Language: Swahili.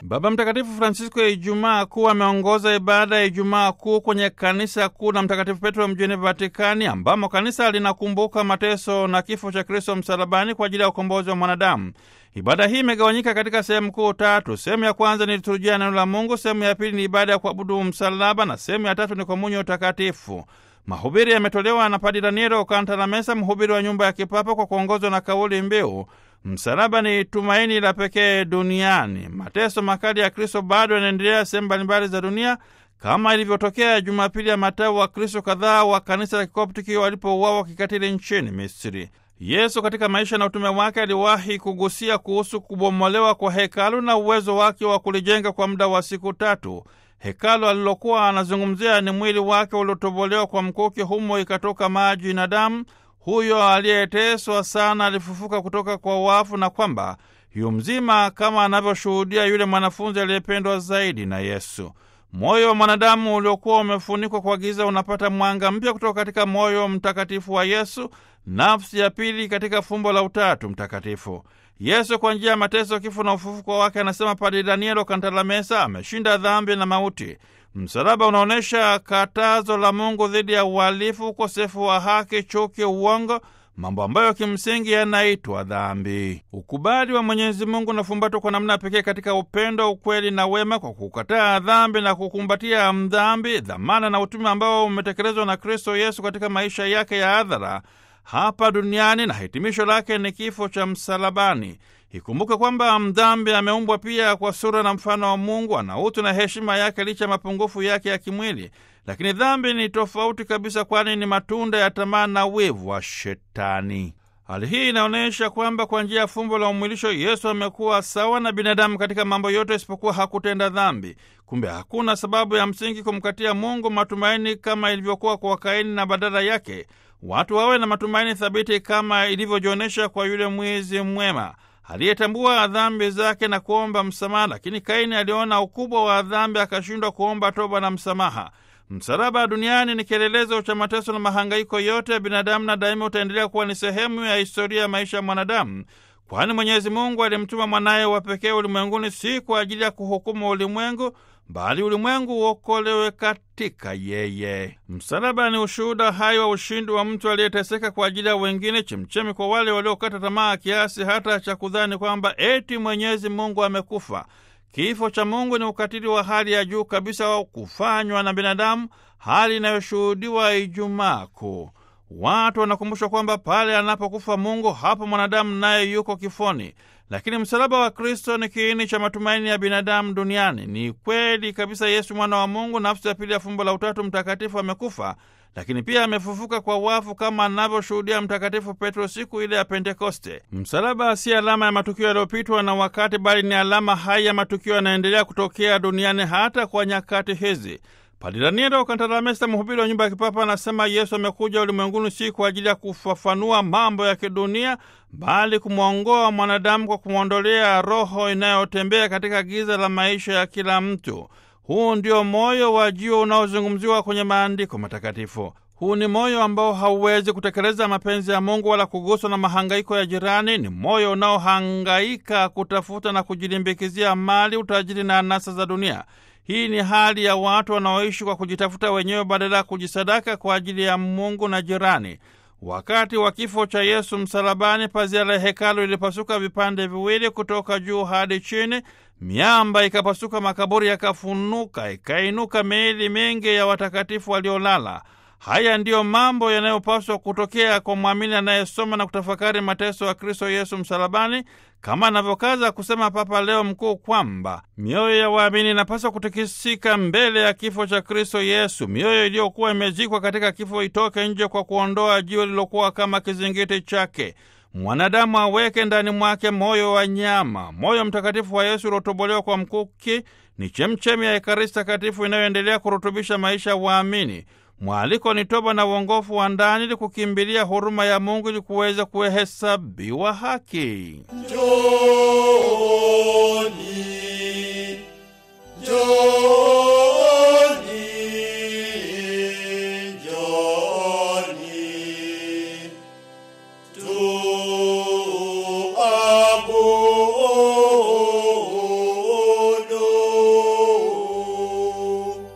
Baba Mtakatifu Francisco ya Ijumaa Kuu ameongoza ibada ya Ijumaa Kuu kwenye kanisa kuu la Mtakatifu Petro mjini Vatikani, ambamo kanisa linakumbuka mateso na kifo cha Kristo msalabani kwa ajili ya ukombozi wa mwanadamu. Ibada hii imegawanyika katika sehemu kuu tatu. Sehemu ya kwanza ni liturujia ya neno la Mungu, sehemu ya pili ni ibada ya kuabudu msalaba na sehemu ya tatu ni komunyo utakatifu. Mahubiri yametolewa na Padre Danielo Kantalamesa, mhubiri wa nyumba ya kipapa, kwa kuongozwa na kauli mbiu msalaba ni tumaini la pekee duniani. Mateso makali ya Kristo bado yanaendelea sehemu mbalimbali za dunia, kama ilivyotokea Jumapili ya matawi wa Kristo kadhaa wa kanisa la Kikoptiki walipouawa kikatili nchini Misri. Yesu katika maisha na utume wake aliwahi kugusia kuhusu kubomolewa kwa hekalu na uwezo wake wa kulijenga kwa muda wa siku tatu. Hekalu alilokuwa anazungumzia ni mwili wake uliotobolewa kwa mkuki, humo ikatoka maji na damu. Huyo aliyeteswa sana alifufuka kutoka kwa wafu, na kwamba yu mzima kama anavyoshuhudia yule mwanafunzi aliyependwa zaidi na Yesu. Moyo wa mwanadamu uliokuwa umefunikwa kwa giza unapata mwanga mpya kutoka katika moyo mtakatifu wa Yesu, nafsi ya pili katika fumbo la Utatu Mtakatifu. Yesu kwa njia ya mateso, kifo na ufufuko wake, anasema Padre Danielo Kantalamesa, ameshinda dhambi na mauti. Msalaba unaonyesha katazo la Mungu dhidi ya uhalifu, ukosefu wa haki, chuki, uongo, mambo ambayo kimsingi yanaitwa dhambi. Ukubali wa Mwenyezi Mungu unafumbatwa kwa namna pekee katika upendo, ukweli na wema, kwa kukataa dhambi na kukumbatia mdhambi, dhamana na utume ambao umetekelezwa na Kristo Yesu katika maisha yake ya hadhara hapa duniani, na hitimisho lake ni kifo cha msalabani. Ikumbuke kwamba mdhambi ameumbwa pia kwa sura na mfano wa Mungu, ana utu na heshima yake licha ya mapungufu yake ya kimwili. Lakini dhambi ni tofauti kabisa, kwani ni matunda ya tamaa na wivu wa Shetani. Hali hii inaonyesha kwamba kwa njia ya fumbo la umwilisho Yesu amekuwa sawa na binadamu katika mambo yote isipokuwa hakutenda dhambi. Kumbe hakuna sababu ya msingi kumkatia Mungu matumaini kama ilivyokuwa kwa Kaini, na badala yake watu wawe na matumaini thabiti kama ilivyojionyesha kwa yule mwizi mwema aliyetambua dhambi zake na kuomba msamaha. Lakini Kaini aliona ukubwa wa dhambi akashindwa kuomba toba na msamaha. Msalaba duniani ni kielelezo cha mateso na mahangaiko yote ya binadamu, na daima utaendelea kuwa ni sehemu ya historia ya maisha ya mwanadamu, kwani Mwenyezi Mungu alimtuma mwanaye wa pekee ulimwenguni si kwa ajili ya kuhukumu ulimwengu bali ulimwengu uokolewe katika yeye. Msalaba ni ushuhuda hai wa ushindi wa mtu aliyeteseka kwa ajili ya wengine, chemchemi kwa wale waliokata tamaa kiasi hata cha kudhani kwamba eti Mwenyezi Mungu amekufa. Kifo cha Mungu ni ukatili wa hali ya juu kabisa wa kufanywa na binadamu, hali inayoshuhudiwa Ijumaa Kuu. Watu wanakumbushwa kwamba pale anapokufa Mungu, hapo mwanadamu naye yuko kifoni. Lakini msalaba wa Kristo ni kiini cha matumaini ya binadamu duniani. Ni kweli kabisa, Yesu mwana wa Mungu, nafsi ya pili ya fumbo la Utatu Mtakatifu, amekufa, lakini pia amefufuka kwa wafu, kama anavyoshuhudia Mtakatifu Petro siku ile ya Pentekoste. Msalaba si alama ya matukio yaliyopitwa na wakati, bali ni alama hai ya matukio yanaendelea kutokea duniani hata kwa nyakati hizi. Padre Danielo Kantalamesa, mhubiri wa nyumba ya kipapa, anasema Yesu amekuja ulimwenguni si kwa ajili ya kufafanua mambo ya kidunia, bali kumwongoa mwanadamu kwa kumwondolea roho inayotembea katika giza la maisha ya kila mtu. Huu ndio moyo wa jio unaozungumziwa kwenye maandiko matakatifu. Huu ni moyo ambao hauwezi kutekeleza mapenzi ya Mungu wala kuguswa na mahangaiko ya jirani. Ni moyo unaohangaika kutafuta na kujilimbikizia mali, utajiri na anasa za dunia. Hii ni hali ya watu wanaoishi kwa kujitafuta wenyewe badala ya kujisadaka kwa ajili ya Mungu na jirani. Wakati wa kifo cha Yesu msalabani, pazia la hekalu ilipasuka vipande viwili kutoka juu hadi chini, miamba ikapasuka, makaburi yakafunuka, ikainuka miili mingi ya watakatifu waliolala. Haya ndiyo mambo yanayopaswa kutokea kwa mwamini anayesoma na kutafakari mateso ya Kristo Yesu msalabani, kama anavyokaza kusema Papa Leo Mkuu kwamba mioyo ya waamini inapaswa kutikisika mbele ya kifo cha Kristo Yesu. Mioyo iliyokuwa imezikwa katika kifo itoke nje kwa kuondoa jiwe lilokuwa kama kizingiti chake. Mwanadamu aweke ndani mwake moyo wa nyama. Moyo mtakatifu wa Yesu uliotobolewa kwa mkuki ni chemchemi ya Ekaristi Takatifu inayoendelea kurutubisha maisha ya waamini. Mwaliko ni toba na uongofu wa ndani ili kukimbilia huruma ya Mungu ili kuweza kuhesabiwa haki. Njoni, njoni, njoni, tu